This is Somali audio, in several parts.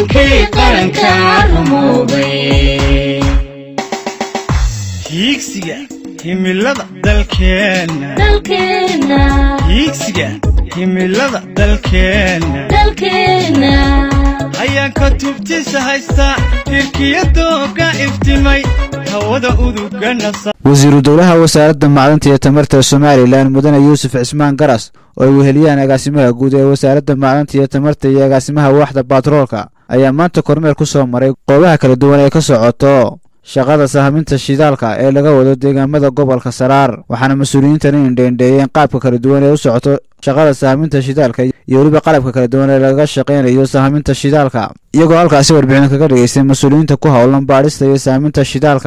hankii qaranka rumoobay hiigsiga himilada dalkeenna dalkeenna hiigsiga himilada dalkeenna dalkeenna ayaan ka tubtisa haysta tirkiyadooga iftimay hawada uduga nasa wasiiru dowlaha wasaaradda macdanta iyo tamarta somalilan mudane yuusuf cismaan garas oo ay weheliyaan agaasimaha guud ee wasaaradda macdanta iyo tamarta iyo agaasimaha waaxda batroolka ayaa maanta kormeer ku soo maray qoobaha kala duwan ee ka socoto shaqada sahaminta shidaalka ee laga wado deegaamada gobolka saraar waxaana mas-uuliyiintan indheendheeyeen qaabka kala duwan ee u socoto shaqada sahaminta shidaalka iyo weliba qalabka kala duwan ee laga shaqaynayo sahaminta shidaalka iyagoo halkaasi warbixin kaga dhigaystay mas-uuliyiinta ku howlan baadhista iyo sahaminta shidaalka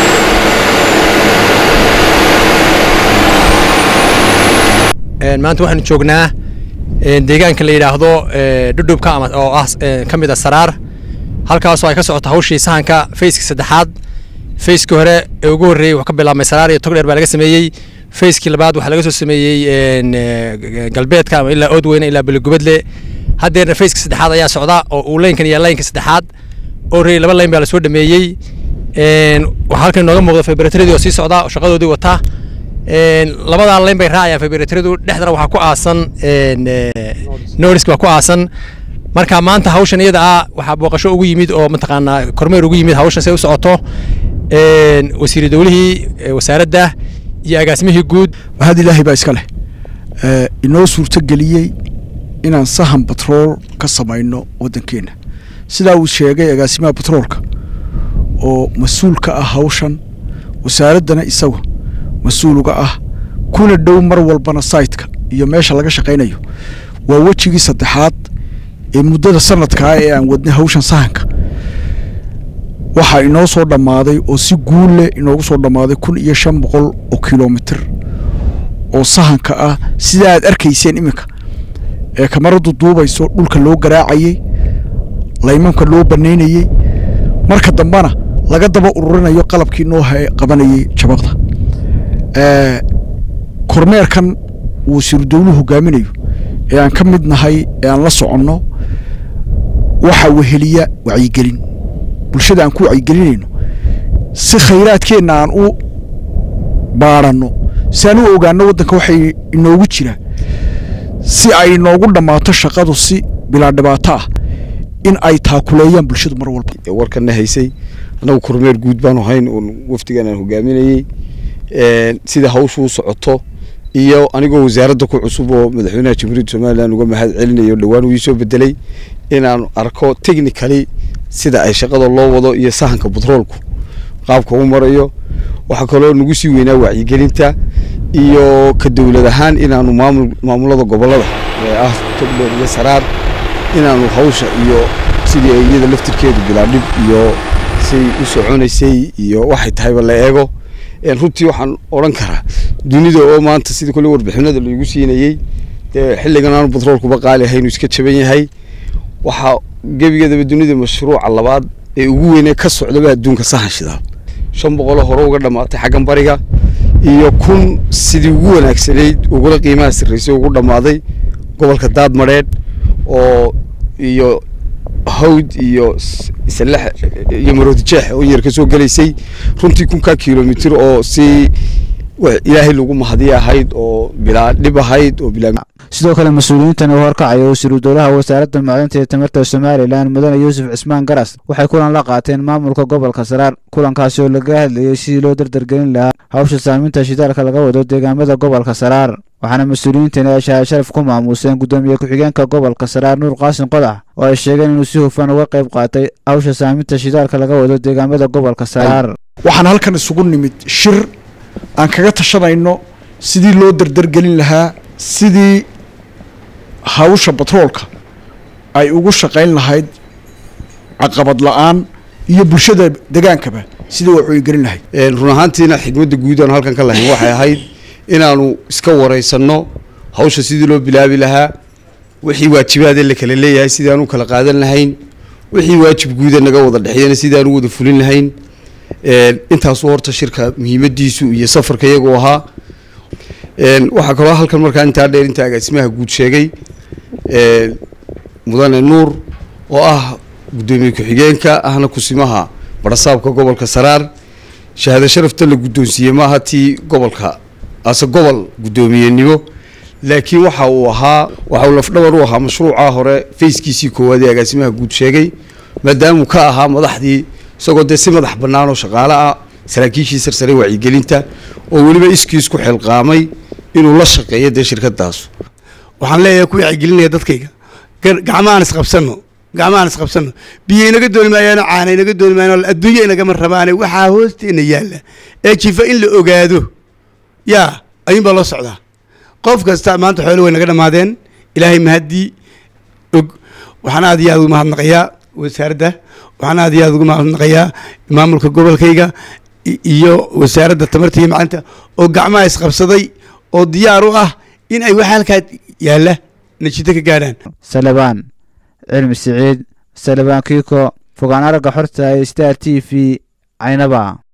maanta waxaanu joognaa deegaanka la yidhaahdo dhudhubka ama oo ah ka mid a saraar halkaasoo ay ka socoto hawshii sahanka fayska saddexaad fayskii hore ee ugu horreeyey wuxuu ka bilaabmay saraar iyo togdheer baa laga sameeyey fayskii labaad waxaa laga soo sameeyey galbeedka ama ilaa oodweyne ilaa beligubadle haddeerna fayska saddexaad ayaa socda oo uu laynkan iyo laynka saddexaad oo reeyey laba layn baa lasoo dhameeyey waxaa halkan inooga muuqda febratradii oo sii socda oo shaqadoodii wata labadaa layn bay raacayaan feberatradu dhexdana waxaa ku aasan norisk baa ku aasan marka maanta hawshan iyada ah waxaa booqasho ugu yimid oo mataqaanaa kormeer ugu yimid hawshan say u socoto wasiiri dowlihii wasaaradda iyo agaasimihii guud mahad ilaahay baa iska leh inoo suurto geliyey inaan sahan batrool ka samayno waddankeenna sidaa uu sheegay agaasimaha batroolka oo mas-uul ka ah hawshan wasaaraddana isagu mas-uul uga ah kuna dhow mar walbana saytka iyo meesha laga shaqaynayo waa wejigii saddexaad ee muddada sanadkaa ee aan wadnay hawshan sahanka waxaa inoo soo dhammaaday oo si guul leh inoogu soo dhammaaday kun iyo shan boqol oo kilomitir oo sahanka ah sida aad arkayseen iminka ee kamaradu duubayso dhulka loo garaacayey laymanka loo banaynayey marka dambena laga daba ururinayo qalabkii noo qabanayey jabaqda kormeerkan uu wasiiru dowluhu hogaaminayo ee aan ka mid nahay ee aan la soconno waxaa weheliya wacyigelin bulshada aan ku wacyigelinayno si khayraadkeenna aan u baadhanno si aan u ogaanno waddanka waxay inoogu jiraan si ay inoogu dhammaato shaqadu si bilaa dhibaato ah in ay taakuleeyaan bulshadu mar walba warkana haysay annagu kormeer guud baanu hayn oon wafdigan aan hogaaminayey sida hawshu u socoto iyo anigoo wasaaradda ku cusub oo madaxweynaha jamhuuriyadda somalilan uga mahad celinayo dhowaan uu iisoo bedelay inaan arko technically sida ay shaqada loo wado iyo sahanka batroolku qaabka u marayo waxaa kaloo nagu sii weynaa wacyigelinta iyo ka dowlad ahaan inaanu maamul maamulada gobolada ee ah togdheer iyo saraar inaanu hawsha iyo sidii ay iyada laftirkeedu bilaadhib iyo say u soconaysay iyo waxay tahayba la eego runtii waxaan odhan karaa dunida oo maanta sidii kole warbixinada laigu siinayey dee xilligan aanu batroolkuba qaali ahayn uu iska jaban yahay waxaa gebigeedaba dunida mashruuca labaad ee ugu weynee ka socdaba adduunka sahan shidaal shan boqoloo hore uga dhammaatay xaggan bariga iyo kun sidii ugu wanaagsanayd ugula qiimaha sarraysay ugu dhammaaday gobolka daadmadheedh oo iyo hawd iyo islex iyo maroodijeex oo yar ka soo gelaysay runtii kunkaa kilomitir oo si ilaahay lagu mahadiya ahayd oo bilaa dhib ahayd oo bilaa sidoo kale mas-uuliyiintan uu horkacaya wasiiru dowlaha wasaaradda macdanta iyo tamarta somalilan mudane yuusuf cismaan garas waxay kulan la qaateen maamulka gobolka saraar kulankaasi oo laga hadlayey sidii loo dardargelin lahaa hawsha saaminta shidaalka laga wado deegaamada gobolka saraar waxaana mas-uuliyiintani ay shahaad sharaf ku maamuuseen guddoomiye ku-xigeenka gobolka saraar nuur qaasin qodax oo ay sheegeen inuu si hufan uga qayb qaatay hawsha saaminta shidaalka laga wado deegaamada gobolka saraar waxaan halkan isugu nimid shir aan kaga tashanayno sidii loo dardargelin lahaa sidii hawsha batroolka ay ugu shaqayn lahayd caqabad la-aan iyo bulshada degaankaba sidii wax uy gelin lahayd run ahaantiina xigmadda guud aanu halkan ka lahayn waxay ahayd inaanu iska waraysanno hawsha sidii loo bilaabi lahaa wixii waajibaadee la kala leeyahay sidii aan u kala qaadan lahayn wixii waajib guuda naga wada dhexeeyana sidii aan u wada fulin lahayn intaasu horta shirka muhiimadiisu iyo safarka iyagoo ahaa waxaa kaloo halkan markaa intaa dheer inta agaasimaha guud sheegay mudane nuur oo ah guddoomiye ku-xigeenka ahna kusimaha barasaabka gobolka saraar shahaado sharafta la guddoonsiiyey maaha tii gobolka ase gobol guddoomiyenimo laakiin waxa uu ahaa waxa uu lafdhabar u ahaa mashruuca hore fayskiisii koowaad ee agaasimaha guud sheegay maadaamuu ka ahaa madaxdii isagoo dee si madax bannaan oo shaqaale ah saraakiishii sarsare wacyigelinta oo weliba iskiis ku xilqaamay inuu la shaqeeyo dee shirkadaas waxaan leeyahay ku wacyigelinaya dadkayga gar- gacmahaan isqabsanno gacmahaan isqabsanno biyo inaga dooni maayaano caana inaga dooni maayaano adduunyo inagama rabaane waxaa hoosteena yaalla ee jifa in la ogaado yaa ayuun baa loo socdaa qof kasta maanta xoolo way naga dhammaadeen ilaahay mahaddii og waxaan aad iyo aad ugu mahadnaqayaa wasaaradda waxaan aad iyo aad ugu mahadnaqayaa maamulka gobolkayga i- iyo wasaaradda tamarta iyo macdanta oo gacmaha isqabsaday oo diyaar u ah in ay waxa halkaa yaalla natiijo ka gaadhaan salebaan cilmi siciid salebaan kiiko fogaan aragga xorta ee star t v caynaba